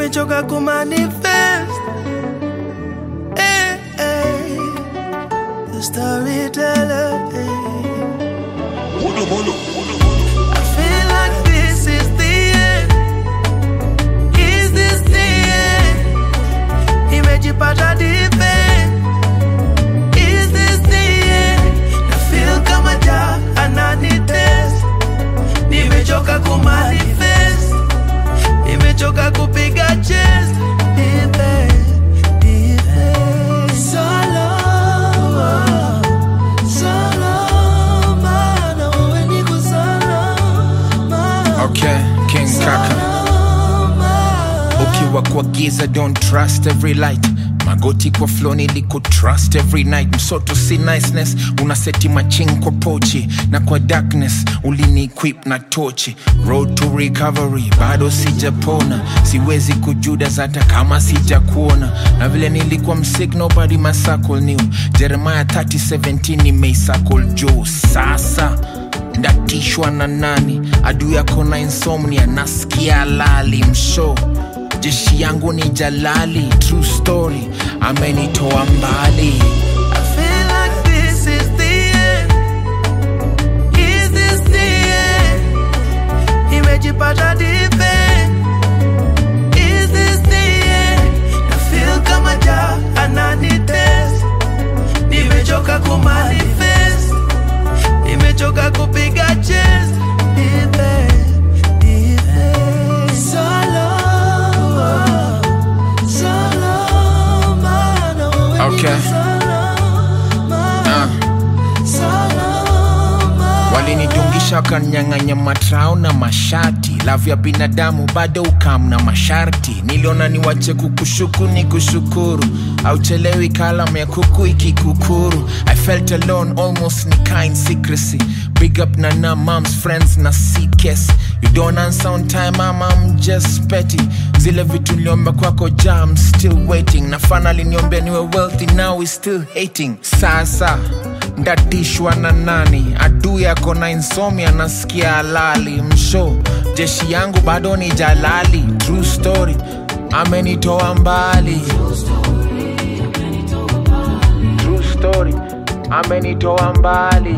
nimechoka kumanifest eh, eh. The storyteller eh. I feel like this is the end. Is this the end? Nimejipata deep end. Is this the end? Na feel kama ja ananitest. Nimechoka kumanifest. Nimechoka kupiga chest. Deep end, deep end. Solo, solo, mana wewe niko salama. Okay, King Kaka. Ukiwa kwa giza, don't trust every light. Magoti kwa flow niliko trust every night. Msoto si niceness, unaseti maching kwa pochi na kwa darkness ulini equip na tochi. Road to recovery, bado sijapona, siwezi kujudas hata kama sijakuona. Na vile nilikuwa msig, nobody my circle knew. Jeremiah 30:17 nimeisakol juu sasa ndatishwa na nani adui yako na insomnia nasikia lali msho jeshi yangu ni jalali true story amenitoa mbali I feel like this is the end. Is this the end? Nimejipata deep end. Is this the end? Na feel kama ja ananitest. Nimechoka kumanifest. Nimechoka kupiga chest. Deep end, deep end. Solo, solo, mana wewe Okay. niko salama. uh. walinidungisha wakanyang'anya matrao na mashati lavu ya binadamu bado ukam na masharti niliona niwache kukushuku ni kushukuru auchelewi kalam ya kuku ikikukuru i felt alone almost ni kind secrecy big up na na moms friends na ckes you don't answer on time mama I'm just petty zile vitu niliomba kwako ja I'm still waiting na finally niombea niwe wealthy now we still hating sasa ndatishwa na nani adui yako na insomnia nasikia halali msho jeshi yangu bado ni jalali true story amenitoa mbali true story amenitoa mbali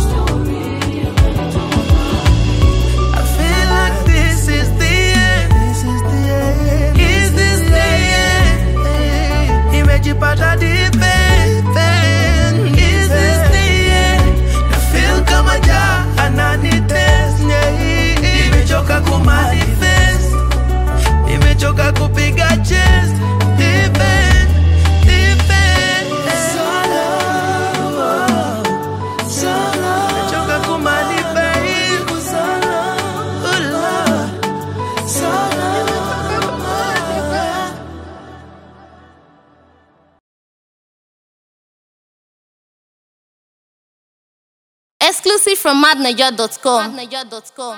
I feel like this is the end. This is the end. Is this the end? Nimejipata deep end. end. Is this the end? Na feel kama ja ananitest. Nimechoka kumanifest. Nimechoka kupiga chest. Deep end, deep end. Solo, solo. Nimechoka kumanifest. Solo, solo. Nimechoka kumanifest. Exclusive from madniger.com.